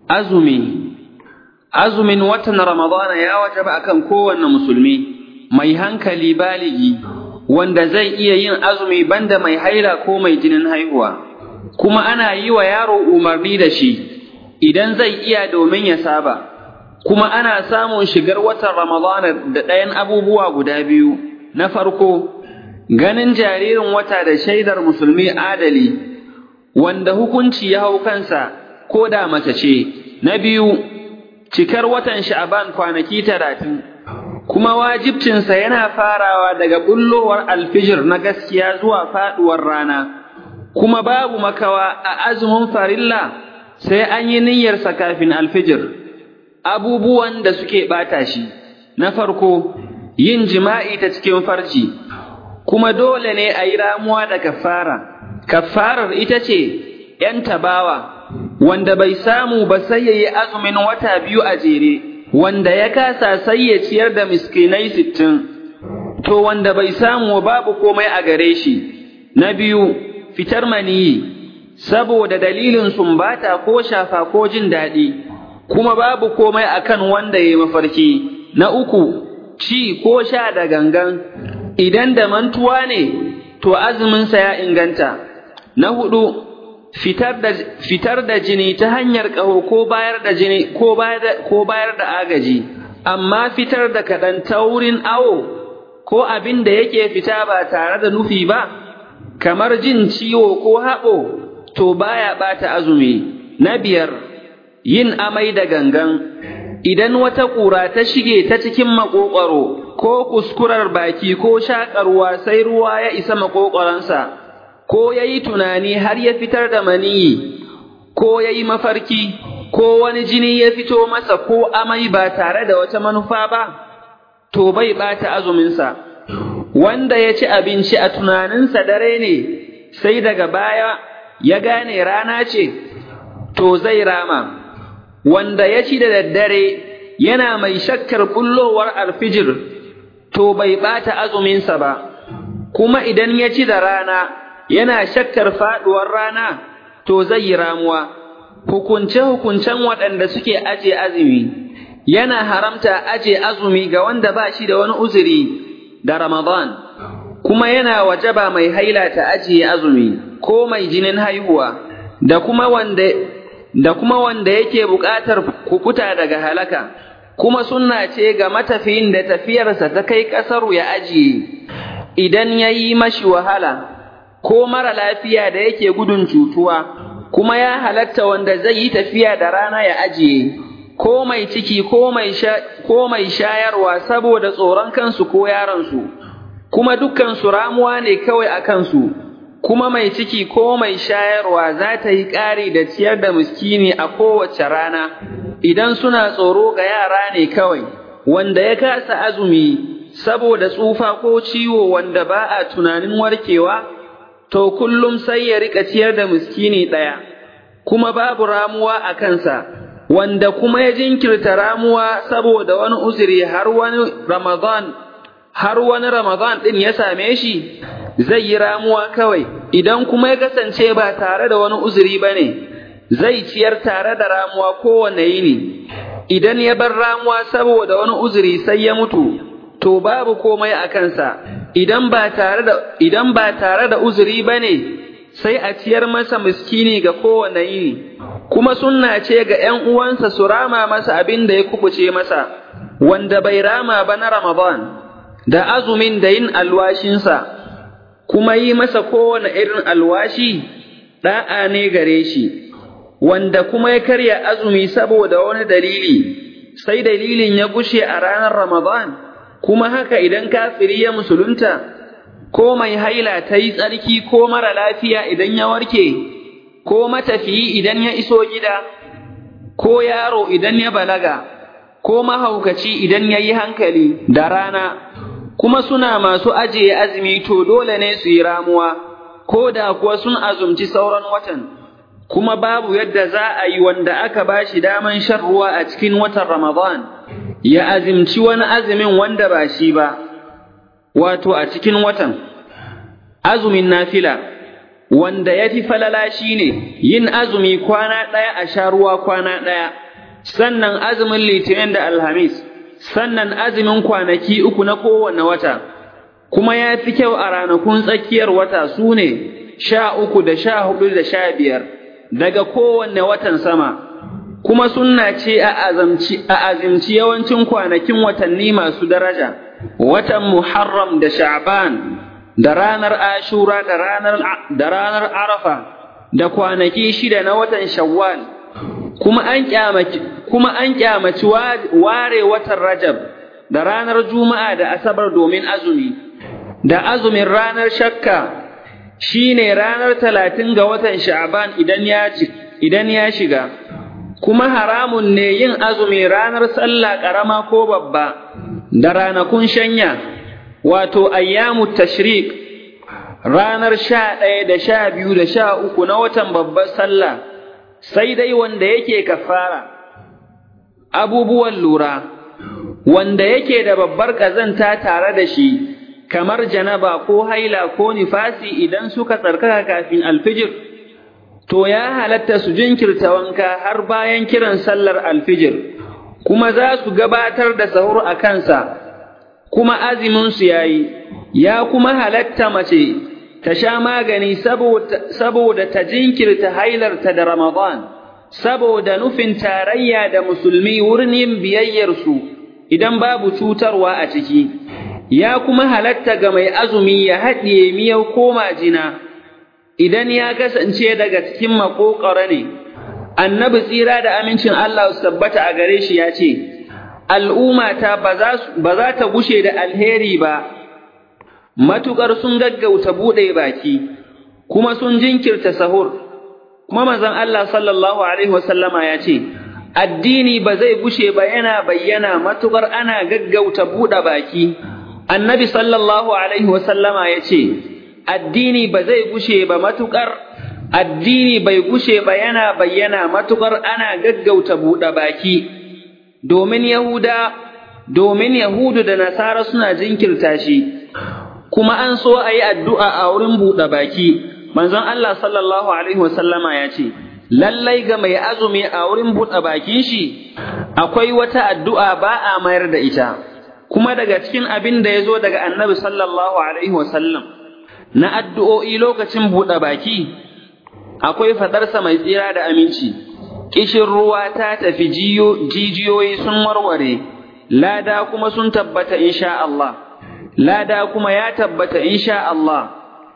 azumi azumin watan ramadana ya wajaba akan kowanne musulmi mai hankali baligi wanda zai iya yin azumi banda mai haila ko mai jinin haihuwa kuma ana yi wa yaro umarni da shi idan zai iya domin ya saba kuma ana samun shigar watan ramadana da ɗayan abubuwa guda biyu na farko ganin jaririn wata da shaidar musulmi adali wanda hukunci ya hau kansa ko da mace ce na biyu cikar watan sha'aban kwanaki talatin kuma wajibcinsa yana farawa daga bullowar alfijir na gaskiya zuwa faɗuwar rana kuma babu makawa a azumin farilla sai an yi niyyarsa kafin alfijir abubuwan da suke ɓata shi na farko yin jima'i ta cikin farji kuma dole ne a yi ramuwa da kafara kafarar ita ce ‘yan tabawa wanda bai samu ba sai ya yi azumin wata biyu a jere wanda ya kasa sai ya ciyar da miskinai sittin to wanda bai samu babu komai a gare shi na biyu fitar maniyi saboda dalilin sumbata ko shafa ko jin daɗi kuma babu komai akan wanda ya yi mafarki na uku ci ko sha da gangan idan da mantuwa ne to azuminsa ya inganta na hudu fitar da fitar da jini ta hanyar ƙaho ko bayar da jini ko bayar da ko bayar da agaji amma fitar da kaɗan ta wurin awo ko abin da yake fita ba tare da nufi ba kamar jin ciwo ko haɓo to baya ɓata azumi na biyar yin amai da gangan idan wata ƙura ta shige ta cikin maƙoƙwaro ko kuskurar baki ko shaƙarwa sai ruwa ya isa maƙoƙwaronsa ko ya yi tunani har ya fitar da maniyi ko ya yi mafarki ko wani jini ya fito masa ko amai ba tare da wata manufa ba to bai ɓata azuminsa wanda ya ci abinci a tunaninsa dare ne sai daga baya ya gane rana ce to zai rama wanda ya ci da daddare yana mai shakkar bullowar alfijir to bai ɓata azuminsa ba kuma idan ya ci da rana yana shakkar faɗuwar rana to zai yi ramuwa hukunce-hukuncen waɗanda suke aje azumi yana haramta aje azumi ga wanda ba shi da wani uzuri da Ramadan kuma yana wajaba mai haila ta ajiye azumi ko mai jinin haihuwa da kuma wanda da kuma wanda yake buƙatar kukuta daga halaka kuma sunna ce ga matafiyin da tafiyarsa ta kai ƙasar ya ajiye idan ya yi mashi wahala ko mara lafiya da yake gudun cutuwa kuma ya halatta wanda zai yi tafiya da rana ya ajiye ko mai ciki ko mai ko mai shayarwa saboda tsoron kansu ko yaransu kuma dukkan su ramuwa ne kawai a kansu kuma mai ciki ko mai shayarwa za ta yi ƙari da ciyar da miskini a kowace rana idan suna tsoro ga yara ne kawai wanda ya kasa azumi saboda tsufa ko ciwo wanda ba a tunanin warkewa to kullum sai ya riƙa ciyar da miskini ɗaya kuma babu ramuwa a kansa wanda kuma ya jinkirta ramuwa saboda wani uzuri har wani Ramadan har wani Ramadan ɗin ya same shi zai yi ramuwa kawai idan kuma ya kasance ba tare da wani uzuri ba ne zai ciyar tare da ramuwa kowane yini idan ya bar ramuwa saboda wani uzuri sai ya mutu to babu komai a kansa idan ba tare da idan ba tare da uzuri ba ne sai a ciyar masa miskini ga kowane yini kuma sunna ce ga ‘yan uwansa su rama masa abin da ya kubuce masa, wanda bai rama ba na Ramadan, da azumin da yin alwashinsa, kuma yi masa kowane irin alwashi ɗa'a ne gare shi, wanda kuma ya karya azumi saboda wani dalili, sai dalilin ya gushe a ranar Ramadan, kuma haka idan kafiri ya musulunta, ko mai haila ta yi tsarki ko mara lafiya idan ya warke. ko matafiyi idan ya iso gida, ko yaro idan ya balaga, ko mahaukaci idan ya yi hankali da rana, kuma suna masu ajiye azumi to dole ne su yi ramuwa, ko da kuwa sun azumci sauran watan, kuma babu yadda za a yi wanda aka ba shi daman shan ruwa a cikin watan Ramadan, ya azumci wani azumin wanda ba shi ba, wato a cikin watan, azumin nafila. wanda ya fi falala shi ne yin azumi kwana ɗaya a sha ruwa kwana ɗaya, sannan azumin litinin da alhamis, sannan azumin kwanaki uku na kowane wata, kuma ya fi kyau a ranakun tsakiyar wata su ne sha uku da sha hudu da sha biyar daga kowanne watan sama. Kuma sunna ce a azimci yawancin kwanakin watanni masu daraja, watan Muharram da Sha'ban. da ranar Ashura da ranar da ranar Arafa da kwanaki shida na watan Shawwal kuma an kyamaci kuma an kyamaci ware watan Rajab da ranar Juma'a da Asabar domin azumi da azumin ranar shakka shine ranar talatin ga watan Sha'ban idan ya idan ya shiga kuma haramun ne yin azumi ranar sallah ƙarama ko babba da ranakun shanya wato ayyamu tashrik ranar sha ɗaya da sha biyu da sha uku na watan babbar sallah sai dai wanda yake kafara abubuwan lura wanda yake da babbar ƙazanta tare da shi kamar janaba ko haila ko nifasi idan suka tsarkaka kafin alfijir to ya halatta su jinkirta wanka har bayan kiran sallar alfijir kuma za su gabatar da sahur a kansa kuma aziminsu ya yi, ya kuma halatta mace ta sha magani saboda ta jinkirta hailarta da Ramadan, saboda nufin tarayya da musulmi wurin yin biyayyarsu idan babu cutarwa a ciki, ya kuma halatta ga mai azumi ya haɗiye miyau ko majina, idan ya kasance daga cikin maƙoƙara ne, annabi tsira da amincin Allah su tabbata a gare shi ya ce, al'ummata ba za ta gushe da alheri ba, matuƙar sun gaggauta buɗe baki, kuma sun jinkirta sahur, kuma manzon Allah sallallahu Alaihi wasallama ya ce, Addini ba zai gushe ba yana bayyana matuƙar ana gaggauta buɗe baki, annabi sallallahu Alaihi wasallama ya ce, Addini ba zai gushe ba matuƙar addini bai gushe ba yana bayyana matuƙar ana gaggauta buɗe baki. domin Yahuda, domin Yahudu da Nasara suna jinkirta shi, kuma an so a yi addu'a a wurin buɗe baki, manzon Allah sallallahu Alaihi wasallama ya ce, Lallai ga mai azumi a wurin buɗe bakin shi, akwai wata addu'a ba a mayar da ita, kuma daga cikin abin da ya zo daga annabi sallallahu Alaihi wasallam na addu'o'i lokacin buɗe baki, akwai faɗarsa mai tsira da aminci. kishin ruwa ta tafi jijiyoyi sun warware, lada kuma sun tabbata insha Allah, lada kuma ya tabbata insha Allah,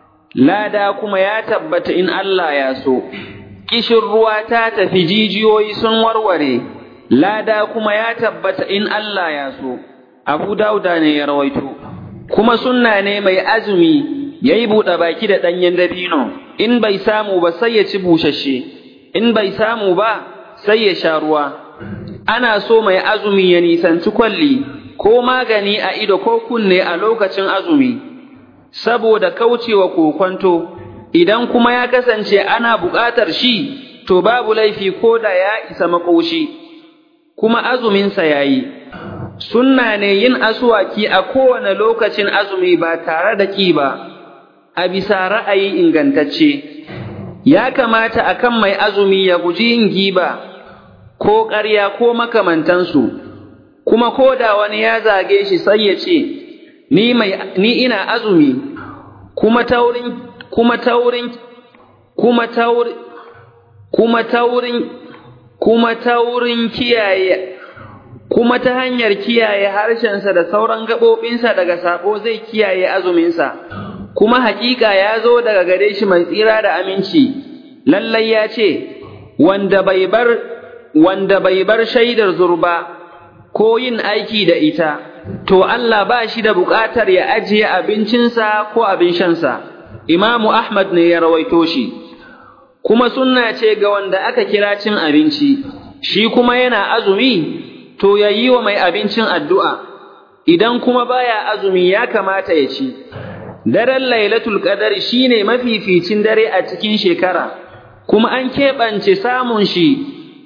lada kuma ya tabbata in Allah ya so, kishin ruwa ta tafi jijiyoyi sun warware, lada kuma ya tabbata in Allah ya so, Abu Dauda ne ya rawaito, kuma sunna ne mai azumi ya yi buɗe baki da ɗanyen dabino, in bai samu ba sai ya ci bushashe. in bai samu ba sai ya sha ruwa, ana so mai azumi ya nisanci kwalli ko magani a ido ko kunne a lokacin azumi, saboda kaucewa kokwanto, idan kuma ya kasance ana buƙatar shi, to babu laifi ko da ya isa makoshi, kuma azuminsa ya yi. Sunna ne yin asuwaki a kowane lokacin azumi ba tare da ƙi ba, a bisa ra'ayi ingantacce. ya kamata a kan mai azumi ya guji yin giba ko ƙarya ko makamantansu, kuma ko da wani ya zage shi sai ya ce, Ni, ni ina azumi, kuma taurin, kuma taurin, kuma taurin, kuma taurin, kuma taurin kiyaye, kuma ta hanyar kiyaye harshensa da sauran gaɓoɓinsa daga saɓo zai kiyaye azuminsa. kuma haƙiƙa ya zo daga gare shi mai tsira da aminci, lallai ya ce, wanda bai bar, wanda bai bar shaidar zurba ko yin aiki da ita, to Allah ba shi da buƙatar ya ajiye abincinsa ko abin shansa, Imamu Ahmad ne ya rawaito shi, kuma sunna ce ga wanda aka kira cin abinci, shi kuma yana azumi, to ya yi wa mai abincin addu'a, idan kuma baya azumi ya kamata ya ci. daren lailatul qadar shine mafificin dare a cikin shekara kuma an keɓance samun shi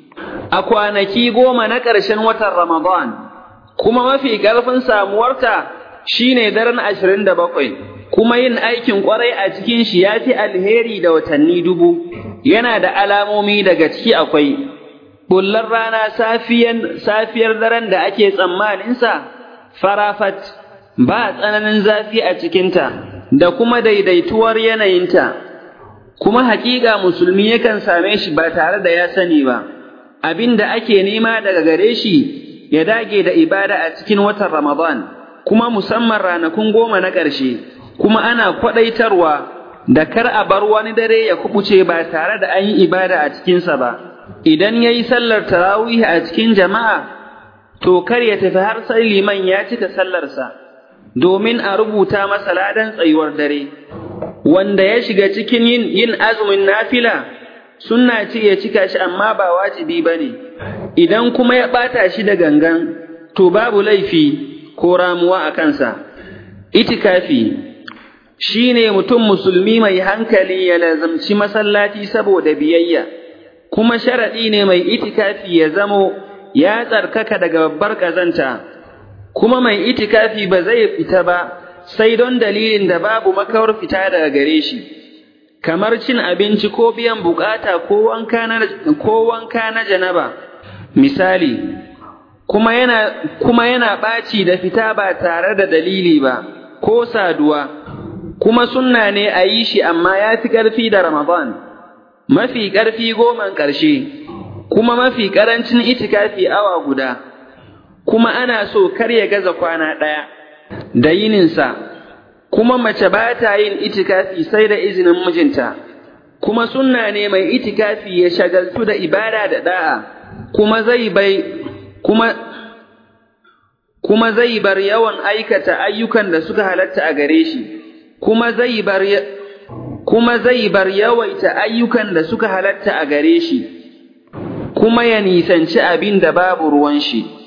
a kwanaki goma na ƙarshen watan Ramadan kuma mafi ƙarfin samuwarta shine daren ashirin da bakwai kuma yin aikin ƙwarai a cikin shi ya fi alheri da watanni dubu, yana da alamomi daga ciki akwai, bullar rana safiyan safiyar daren da ake tsammaninsa, farafat, ba tsananin zafi a cikinta, da kuma daidaituwar yanayinta, kuma haƙiƙa musulmi yakan same shi ba tare da ya sani ba, abin da ake nema daga gare shi ya dage da ibada a cikin watan Ramadan, kuma musamman ranakun goma na ƙarshe. kuma ana kwaɗaitarwa da kar a bar wani dare ya kubuce ba tare da an yi ibada a cikinsa ba, idan ya yi sallar tarawih a cikin jama'a, to kar ya tafi har sai liman ya cika sallarsa, domin a rubuta masa ladan tsayuwar dare, wanda ya shiga cikin yin, yin azumin nafila, sunna ce ya cika shi amma ba wajibi ba ne, idan kuma ya ɓata shi da gangan, to babu laifi ko ramuwa a kansa. Itikafi shi ne mutum musulmi mai hankali ya lazamci masallaci saboda biyayya, kuma sharaɗi ne mai itikafi ya zamo ya tsarkaka daga babbar ƙazanta, kuma mai itikafi ba zai fita ba sai don dalilin da babu makawar fita daga gare shi, kamar cin abinci ko biyan bukata ko wanka na janaba. Misali, kuma yana, kuma yana ɓaci da fita ba tare da dalili ba, ko saduwa. kuma sunna ne a yi shi amma ya fi ƙarfi da Ramadan, mafi ƙarfi goman ƙarshe, kuma mafi ƙarancin itikafi awa guda, kuma ana so kar ya gaza kwana ɗaya da yininsa, kuma mace ba ta yin itikafi sai da izinin mijinta, kuma sunna ne mai itikafi ya shagaltu da ibada da ɗa'a, kuma zai bai, kuma kuma zai bar yawan aikata ayyukan da suka halatta a gare shi. kuma zai bar kuma zai bar yawaita ayyukan da suka halatta a gare shi kuma ya nisanci abin da babu ruwan shi